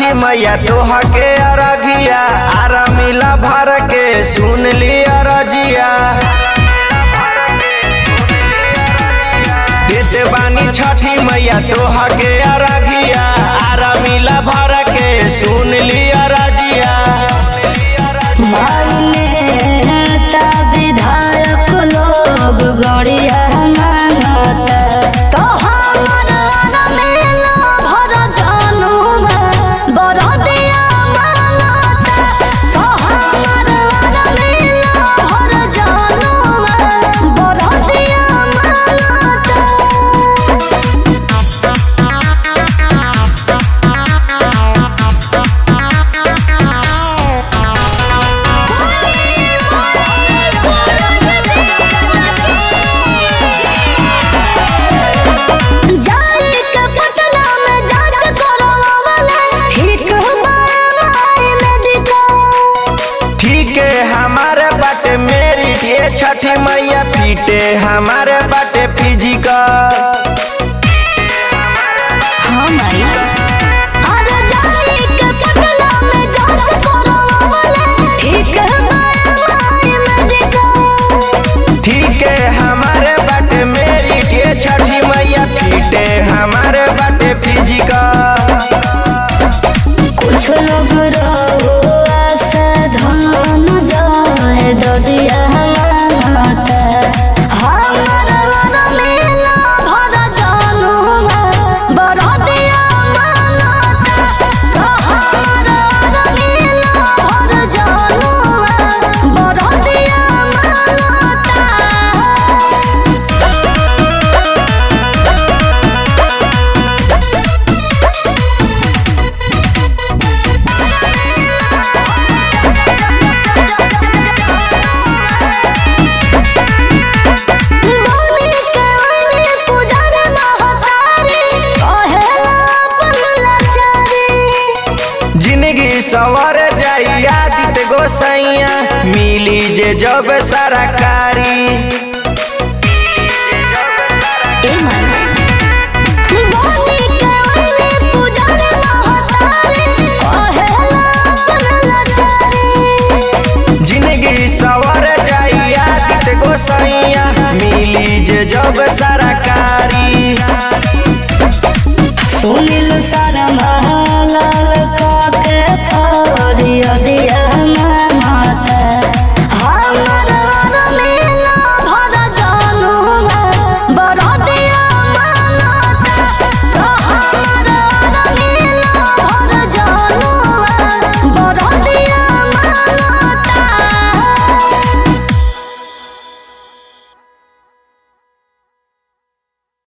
छठी मैया तोहा के अरघिया आरा मिला भर के सुन ली अरजिया देते बानी छठी मैया तोहा के अरघिया आरा मिला भर के सुन ली अरजिया मान्यता विधायक लोग गड़िया मानता तो हमारा मेला भर जानू बरदिया मानता तो हमारा मेला भर जानू बरदिया मानता जाई के पटना में जांच करवावले ठीक बाई मेडिकल ठीक है हमारे बाटे मेरिट ये छठी मैया पीटे हमारे बाटे फिजिकल हां माई अरे जाई के पटना में जांच करवावले ठीक बाई मेडिकल ठीक है हमारे बाटे मेरिट ये छठी मैया पीटे हमारे बाटे फिजिकल कुछ लोग रहो ऐसे धन जाए ददिया मानता हमारा मेला भर जानू बरदिया मानता तो हमारा मेला भर जानू बरदिया मानता बोली के ओइनी पुजारी महतारी कहेला अपन लाचारी जिंदगी सवर जाई आदित गोसैया मिली जे जब सरकारी